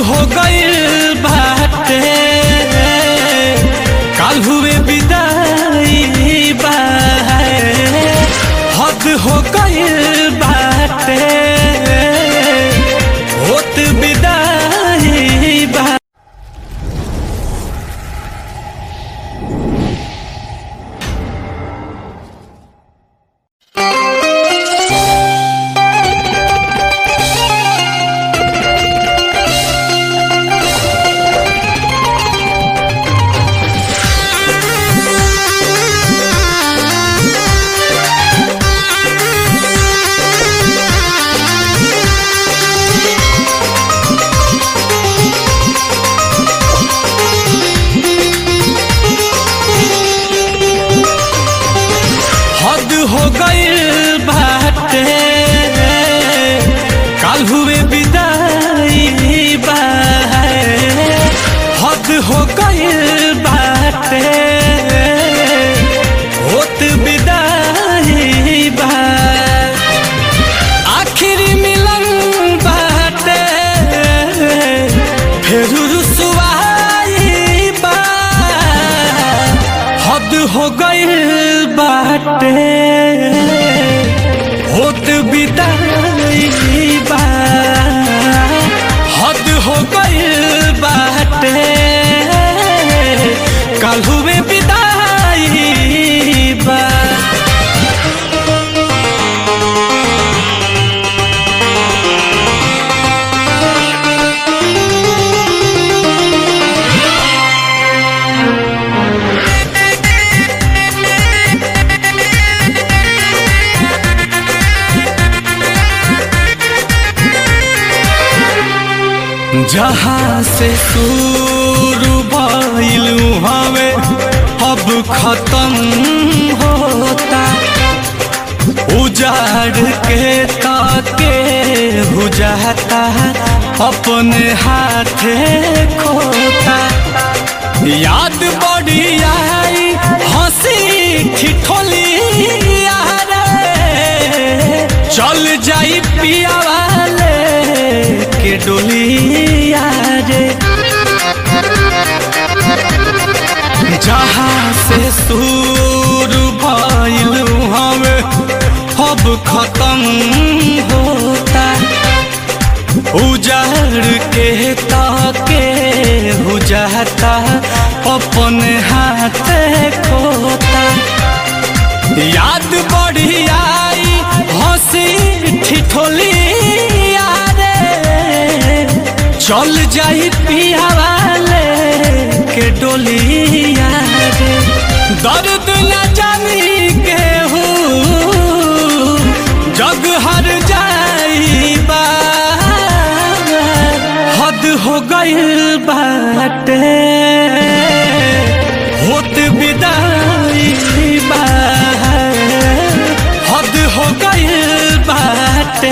हो गइल बाटे काल हुए विदाई बा हद हो गइल बाटे होत विदाई बा हद हो गइल बाटे काल हुए विदाई बा हद हो गइल बाटे होत विदाई बा आखिरी मिलन बाटे फिर रुसवाई बा हद हो गइल बाटे होत बिदाई बा हद हो गइल बाटे कल हुए विदाई बा जहाँ से शुरू भइल हवे अब खत्म होता उजाड़ के ताके बुझाता अपने हाथे खोता याद बड़ी आई हंसी ठिठोली यारे चल जाई पिया वाले के डोलिया रे जहाँ से शुरू भइल हमें अब खत्म होता उजाड़ के ताके बुझाता अपने हाथ खोता याद बड़ी आई हंसी ठिठोली यारे चल जाई पिया वाले के डोलिया रे दर्द न जानी के जग हर जाई बा हद हो गइल बाटे होत विदाई बा हद हो गइल बाटे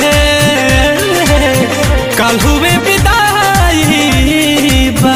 कल हुए विदाई बा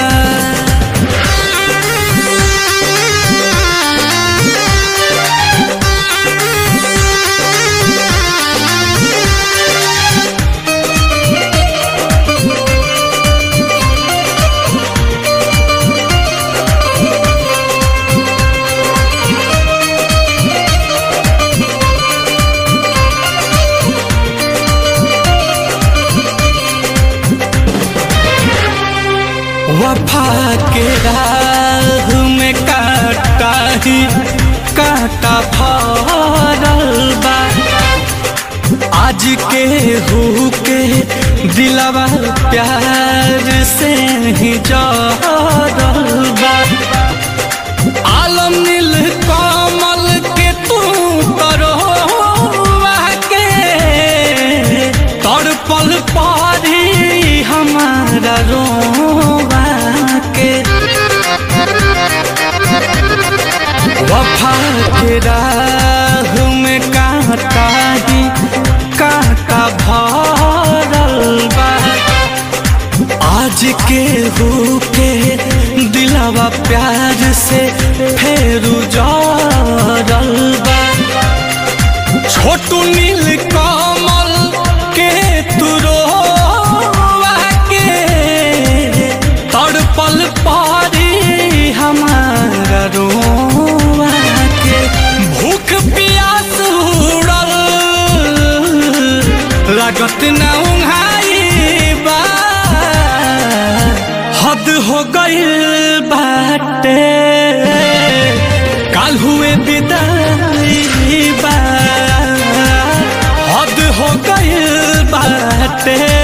वफा के राह में काटा ही काटा भरल बा आज के हु के दिलवा प्यार से ही जरल बा आलम नील कमल के तू करो के तड़पल पारी हमारा रोवा के वफा के राह में कांटा ही कांटा भरल बा आज के हो के दिलावा प्यार से फेरू जरल बा छोटू नील कमल के तुरो के लागत ना उंघाई बा हद हो गइल बाटे काल हुए विदाई बा हद हो गइल बाटे